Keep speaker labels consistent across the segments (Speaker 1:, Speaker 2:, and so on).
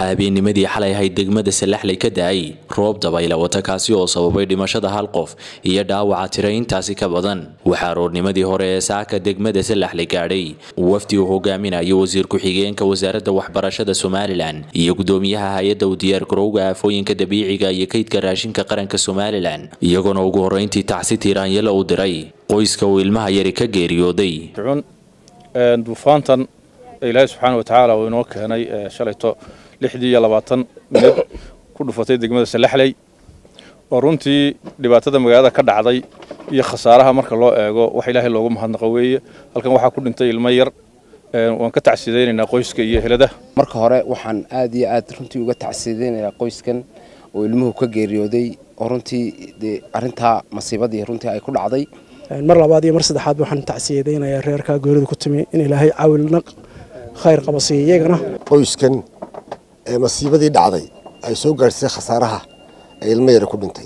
Speaker 1: waxaa habeennimadii xalay ahayd degmada salaxley ka da-ay roob dabayla wata kaasi oo sababay dhimashada hal qof iyo dhaawaca tira intaasi ka badan waxaa roornimadii hore ee saaka degmada salaxley gaadhay wafdi uu hogaaminayo wasiir ku-xigeenka wasaaradda waxbarashada somalilan iyo gudoomiyaha hay-adda u diyaargarowga aafooyinka dabiiciga iyo kaydka raashinka qaranka somalilan iyagoona ugu horreyntii tacsi tiiraanyala u diray qoyska uu ilmaha yari ka geeriyooday
Speaker 2: duufaantan ilaahay subxaana wa tacaala uu inoo keenay shalayto lixdii iyo labaatan minid ku dhufatay degmada salaxley oo runtii dhibaatada magaalada ka dhacday iyo khasaaraha marka loo eego wax ilaahay loogu mahadnaqo weeye halkan waxaa ku dhintay ilmo yar waan ka tacsidaynaynaa qoyska iyo helada
Speaker 3: marka hore waxaan aad iyo aad runtii uga tacsidaynayaa qoyskan oo ilmuhu ka geeriyooday oo runtii dee arrintaa masiibadii runtii ay ku dhacday
Speaker 4: mar labaad iyo mar saddexaad waxaan tacsiyadaynayaa reerkaa geerida ku timi in ilaahay caawilna khayr qaba siiya iyagana
Speaker 5: qoyskan ee masiibadii dhacday ay soo gaadhsay khasaaraha ee ilmo yara ku dhintay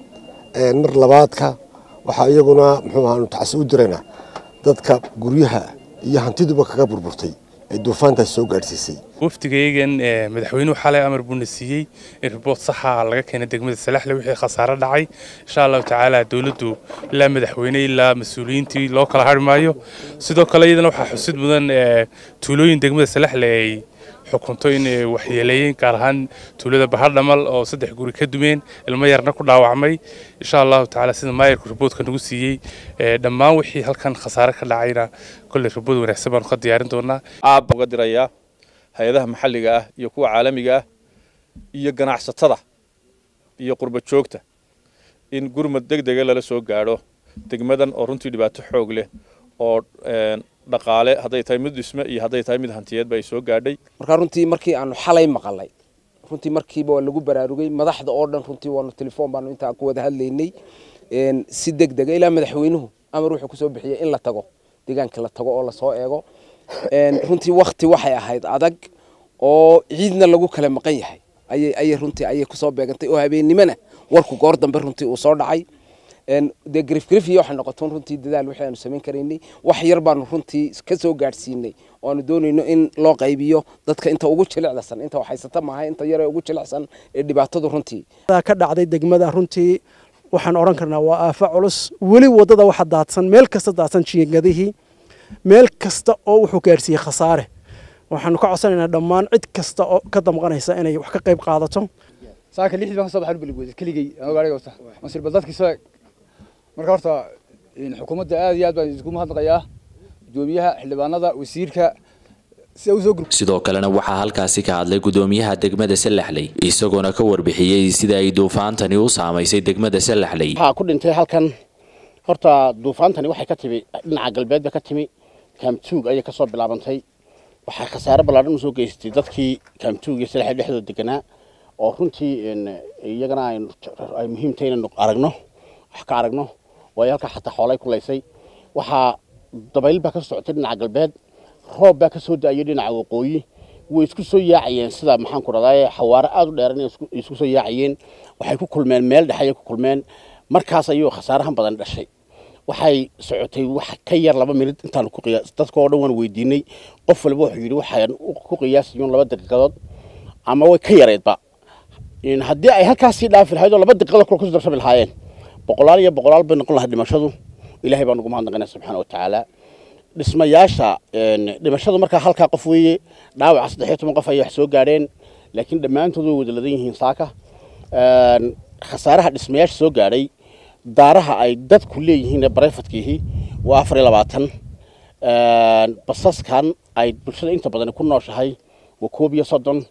Speaker 5: mar labaadka waxaa iyaguna muxuu ahaanu tacsi u diraynaa dadka guryaha iyo hantiduba kaga burburtay ee duufaantaas soo gaadhsiisay
Speaker 6: wafdigaygan madaxweynuhu xalay amar buuna siiyey in riboort saxa laga keenay degmada salaxle wixii khasaaro dhacay insha allahu tacaala dowladdu ilaa madaxweyne ilaa mas-uuliyiintii loo kala hari maayo sidoo kale iyadana waxaa xusid mudan tuulooyin degmada salaxle ay xukunto in waxyeeleeyeen gaar ahaan tuulada bahar dhamal oo saddex guri ka dumeen ilmo yarna ku dhaawacmay insha allahu tacaala sida maayarku riboodka nagu siiyey dhammaan wixii halkan khasaare ka dhacayna kolley ribood wanaagsan baanu ka diyaarin doonaa
Speaker 2: aabba uga dirayaa hay-adaha maxalliga ah iyo kuwa caalamiga ah iyo ganacsatada iyo qurba joogta in gurmad deg dega lala soo gaadho degmadan oo runtii dhibaato xoog leh oo dhaqaale hadday tahay mid dhisme iyo hadday tahay mid hantiyeedba ay soo gaadhay
Speaker 3: markaa runtii markii aanu xalay maqalay runtii markiiba waa lagu baraarugay madaxda oo dhan runtii waanu telefoon baanu intaa ku wada hadlaynay si deg dega ilaa madaxweynuhu amar wuxuu kusoo bixiyey in la tago deegaanka la tago oo lasoo eego runtii wakti waxay ahayd adag oo ciidna lagu kala maqan yahay ayay ayay runtii ayay kusoo beegantay oo habeennimona warku goor dambe runtii uu soo dhacay dee grifgrif iyo waxay noqotoon runtii dadaal wixii aanu samayn karaynay wax yar baanu runtii ka soo gaadhsiinay oo aanu doonayno in loo qaybiyo dadka inta ugu jilicdasan inta waxhaysata maaha inta yar ee ugu jilicsan ee dhibaatadu runtii
Speaker 4: ka dhacday degmada runtii waxaan odhan karnaa waa aafa culus weli waddada waxa daadsan meel kasta daadsan jiingadihii meel kasta oo wuxuu gaadhsiiyey khasaare waxaanu ka codsanaynaa dhammaan cid kasta oo ka damqanaysa inay wax ka qayb qaadato
Speaker 7: saaka lixdii baan ka soo baxan beligweyda keligay anoo gaariga wata masiiba dadkii soo eg marka horta xukuumadda aad iyo aad baan isku mahadnaqayaa gudoomiyaha xildhibaanada wasiirka
Speaker 1: sidoo kalena waxaa halkaasi ka hadlay gudoomiyaha degmada salaxley isagoona ka warbixiyey sida ay duufaantani u saamaysay degmada salaxley
Speaker 8: waxaa ku dhintay halkan horta duufaantani waxay ka timi dhinaca galbeed bay ka timi kaamtuug ayay kasoo bilaabantay waxay khasaare ballaadhan usoo geysatay dadkii kaamtuug iyo salaxley dhexdooda deganaa oo runtii iyagana ay muhiim tahay inaynu aragno wax ka aragno waayo halkaa xataa xoolay kulaysay waxaa dabayl baa ka socotay dhinaca galbeed roob baa ka soo da-ayay dhinaca waqooyi way isku soo yaacayeen sida maxaan ku dhahdaa xawaare aada u dheeran isku soo yaacayeen waxay ku kulmeen meel dhexe ayay ku kulmeen markaas ayuu khasaarahan badan dhashay waxay socotay wax ka yar laba minid intaan ku qiyaas dadka oo dhan waan weydiinay qof walba wuxuu yidhi waxaan ku qiyaasayuun laba daqiiqadood ama way ka yareedba haddii ay halkaasii dhaafi lahayd oo laba daqiiqadood kula kusoo darsabi lahaayeen boqolaal iyo boqolaal bay noqon lahaa dhimashadu ilaahay baan ugu mahadnaqaynaa subxaana wa tacaala dhismayaasha dhimashadu markaa halkaa qof weeye dhaawaca saddex iyo toban qof ayay wax soo gaadheen laakiin dhammaantood way wada ladan yihiin saaka khasaaraha dhismayaasha soo gaadhay daaraha ay dadku leeyihiin ee barefadkiihi waa afar iyo labaatan basaskan ay bulshada inta badan ku nooshahay waa koob iyo soddon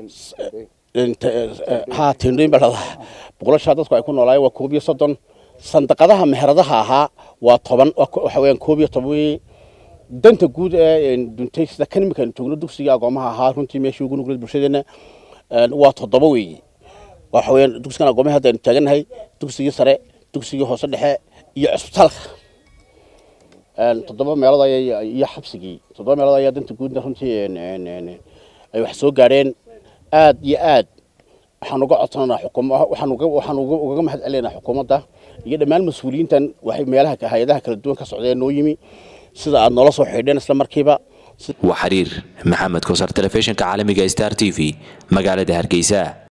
Speaker 8: ha tendooyin baa dhadaha boqolashaa dadku ay ku noolaayeen waa koob iyo soddon sandaqadaha meheradaha ahaa waa toban waxa weeyaan koob iyo toban weeye danta guud ee duntay sida kan iminkaan joogno dugsiga agoomaha ahaa runtii meeshii ugu nugleed bulshadeenna waa toddoba weeye waxa weeyaan dugsigan agoomaha hadda aynu taagannahay dugsigii sare dugsigii hoose dhexe iyo cusbitaalka toddoba meelood ayay iyo xabsigii toddoba meelood ayaa danta guudna runtii ay wax soo gaadheen aad iyo aad waxaan uga codsananaa xukuuma waxaan uga waxaan uga uga mahad celinaynaa xukuumadda iyo dhammaan mas-uuliyiintan waxay meelaha hay-adaha kala duwan ka socdeen noo yimi sida aad noola soo xidheen isla markiiba
Speaker 1: waa xiriir maxamed kosar telefishinka caalamiga star t v magaalada hargeysa